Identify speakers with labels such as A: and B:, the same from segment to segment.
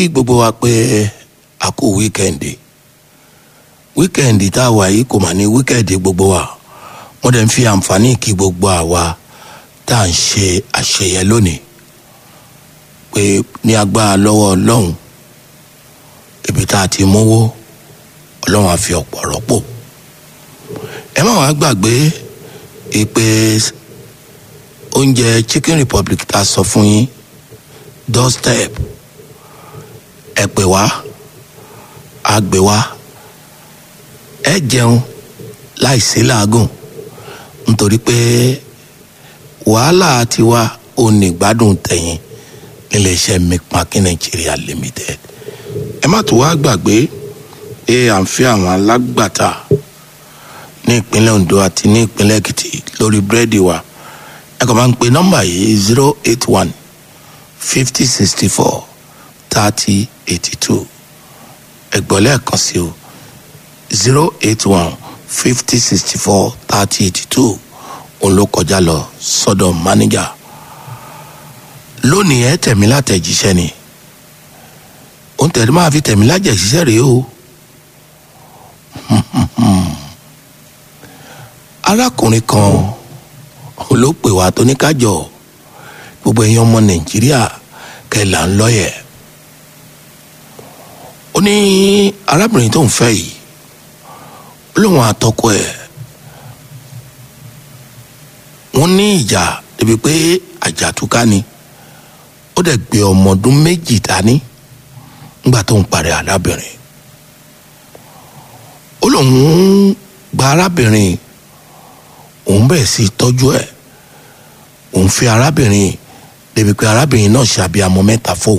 A: kí gbogbo wa pé a kú wíkẹ́ǹdì wíkẹ́ǹdì tá a wà yìí kò mà ní wíkẹ́ǹdì gbogbo wa wọ́n dẹ̀ ń fi àǹfààní kí gbogbo àwa tá à ń ṣe àṣeyẹ lónìí pé ní agbára lọ́wọ́ ọlọ́run ibi tá a ti mówó ọlọ́run á fi ọ̀pọ̀ rọ́pò ẹ má wàá gbàgbé ìpè oúnjẹ chicken republic tá a sọ fún yín doorstep ẹ pè wá a gbé wá ẹ jẹun láìsí làágùn nítorí pé wàhálà tiwa ò ní gbádùn tẹ̀yìn níléeṣẹ́ mcmakin nigeria limited ẹ má tó wá gbàgbé pé à ń fi àwọn alágbàtà ní ìpínlẹ̀ ondo àti ní ìpínlẹ̀ èkìtì lórí búrẹ́dì wa ẹ kàn máa ń pe nọ́mbà yìí zero eight one fifty sixty four thirty eighty two ẹgbọ́n lẹ́ẹ̀kan sí o zero eight one fifty sixty four thirty eighty two òun ló kọjá lọ sọ́dọ̀ mánéjà lónìí ẹ tẹ̀mí látẹ̀jíṣẹ́ ni òun tẹ̀lé máa fi tẹ̀mí lájẹ̀jíṣẹ́ rèé o arákùnrin kan ló pè wá tó ní kájọ gbogbo ẹ̀yin ọmọ nàìjíríà kẹlà ń lọ́yẹ̀ ó ní arábìnrin tó ń fẹ́ yìí ó lóun àtọkọ ẹ̀ wọ́n ní ìjà débi pé àjàtúká ni ó dẹ̀ gbé ọmọ ọdún méjì dání nígbà tó ń parí arábìnrin ó lóun gba arábìnrin òun bẹ̀rẹ̀ sí tọ́jú ẹ̀ òun fi arábìnrin débi pé arábìnrin náà ṣàbíamọ mẹ́ta fóun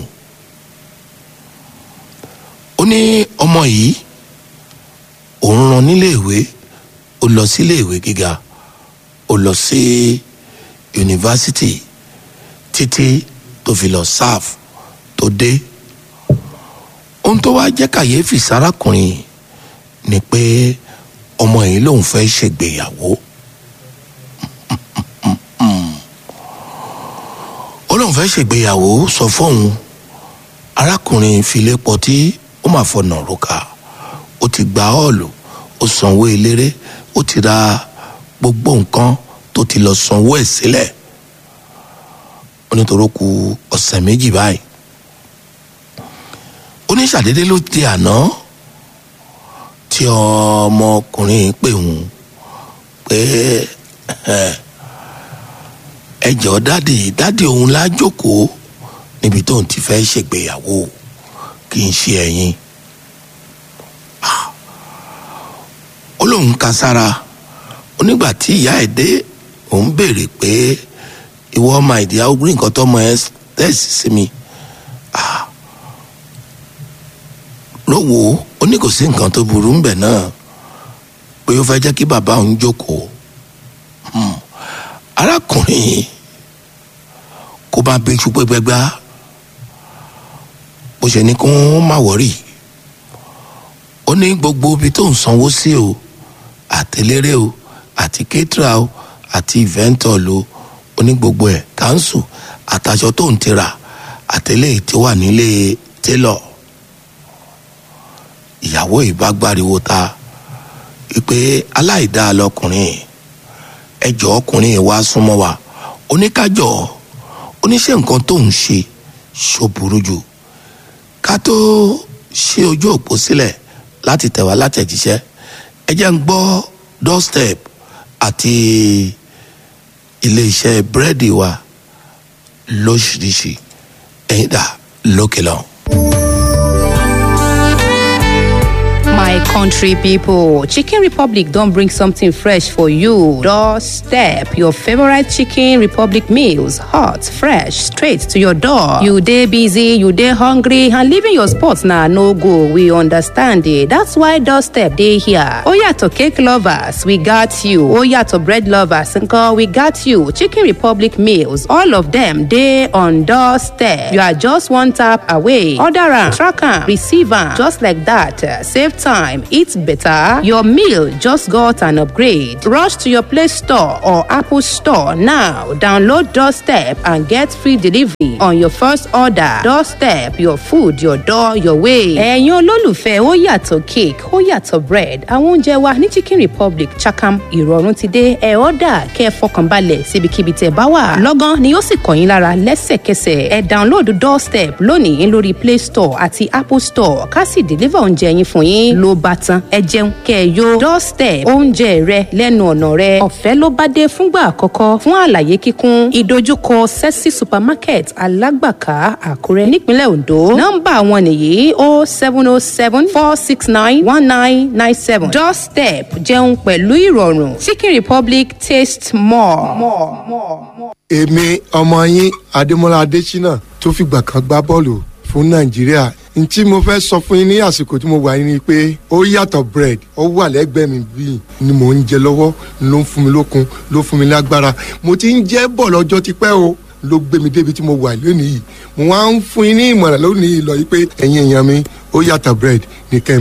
A: ó ní ọmọ yìí òun rán níléèwé ó lọ síléèwé gíga ó lọ sí yunifásitì títí tó fi lọ sáf tó dé ohun tó wá jẹ́ kàyéfì sárákùnrin ni pé ọmọ yìí lòun fẹ́ ṣègbéyàwó ó lóun fẹ́ ṣègbéyàwó sọ fóun arákùnrin filé pọtí ó mà fọnà róka ó ti gba ọ́ọ̀lù ó sanwó eléré ó ti ra gbogbo nǹkan tó ti lọ sanwó ẹ̀ sílẹ̀ ó nítorí ku ọ̀sẹ̀ méjì báyìí ó ní ṣàdédé ló di àná tí ọmọkùnrin pè ń pé ẹ jọ dáàdì dáàdì òun lájókòó níbi tóun ti fẹ́ ṣègbéyàwó kì í ṣe ẹ̀yin ó lóun ka sára onígbà tí ìyá ẹ̀ dé òun béèrè pé ìwọ ọmọ ìdíyà ó rí nǹkan tọmọ ẹ tẹ̀sí sí mi lówó ó ní kò sí nǹkan tó burú ńbẹ̀ náà pé ó fẹ́ jẹ́ kí bàbá òun jókòó arákùnrin kó bá bí ṣùpẹ́ gbẹgbá bó ṣe ní kó má wọ́rì ó ní gbogbo ibi tó ń sanwó sí o àtẹlérè o àti kétra o àti ìvẹ́ntọ̀l o ó ní gbogbo ẹ̀ káńsù àtàṣọ tó ń tira àtẹlẹ́ tí wà nílé télọ̀ ìyàwó ìbágbáriwo ta wípé aláìdáa lọkùnrin ẹjọ́ ọkùnrin wa súnmọ́ wa oníkájọ́ oníṣẹ́ nǹkan tó ń ṣe ṣó burú jù ká tó ṣe ojú òpó sílẹ̀ láti tẹ̀ wá látẹ̀jíṣẹ́ ẹ jẹ́ ń gbọ́ doorstep àti iléeṣẹ́ búrẹ́dì wa lóṣìṣì ẹ̀yìn dà lókè lọ.
B: My country people, Chicken Republic don't bring something fresh for you. Doorstep your favorite Chicken Republic meals, hot, fresh, straight to your door. You day busy, you day hungry, and leaving your spots now no go. We understand it. That's why Doorstep day here. Oh yeah, to cake lovers, we got you. Oh yeah, to bread lovers, uncle, we got you. Chicken Republic meals, all of them day on Doorstep. You are just one tap away. Order 'em, track 'em, receive 'em, just like that. Save time time, eat better. Your meal just got an upgrade. Rush to your Play Store or Apple Store now. Download Doorstep and get free delivery on your first order. Doorstep, your food, your door, your way. Ẹ̀yin olólùfẹ́ ó yàtọ̀ cake, ó yàtọ̀ bread. Àwọn oúnjẹ wa ní Chicken Republic Chakam ìrọ̀rùn ti dé. Ẹ ọ́dà kẹ́ ẹ fọkànbalẹ̀ síbikíbi tẹ̀ bá wà. Lọ́gán ni ó sì kàn yín lára lẹ́sẹ̀kẹsẹ̀. Ẹ download Doorstep lónìí lórí Play Store àti Apple Store ká sì deliver oúnjẹ yín fún yín. Ló bá tán ẹ jẹun kẹ́ ẹ yó. Doorstep oúnjẹ rẹ lẹ́nu ọ̀nà rẹ. Ọ̀fẹ́ ló bá dé fúngbà àkọ́kọ́ fún àlàyé kíkún. Ìdojúkọ Sẹ́sì Supermarket Alágbàká Àkúrẹ́ nípínlẹ̀ Ondo. Nọ́mbà wọn nìyí o seven o seven four six nine one nine nine seven. Doorstep jẹun pẹ̀lú ìrọ̀rùn. Chicken Republic taste more. more, more, more.
C: èmi ọmọ yín adémọlá adésínà tó fìgbà kan gbá bọ́ọ̀lù fún nàìjíríà n tí mo fẹ́ sọ fún yín ní àsìkò tí mo wà yín ni pé ó yàtọ̀ bread ó wà lẹ́gbẹ̀ẹ́ mi bíi ni mò ń jẹ lọ́wọ́ ló ń fún mi lókun ló fún mi lágbára mo ti ń jẹ́ bọ̀ lọ́jọ́ tipẹ́ o ló gbé mi débi tí mo wà lónìí yìí mo wá ń fún yín ní ìmọ̀ràn lónìí lọ yìí pé ẹ̀yin èèyàn mi ó yàtọ̀ bread ní kẹ́ ẹ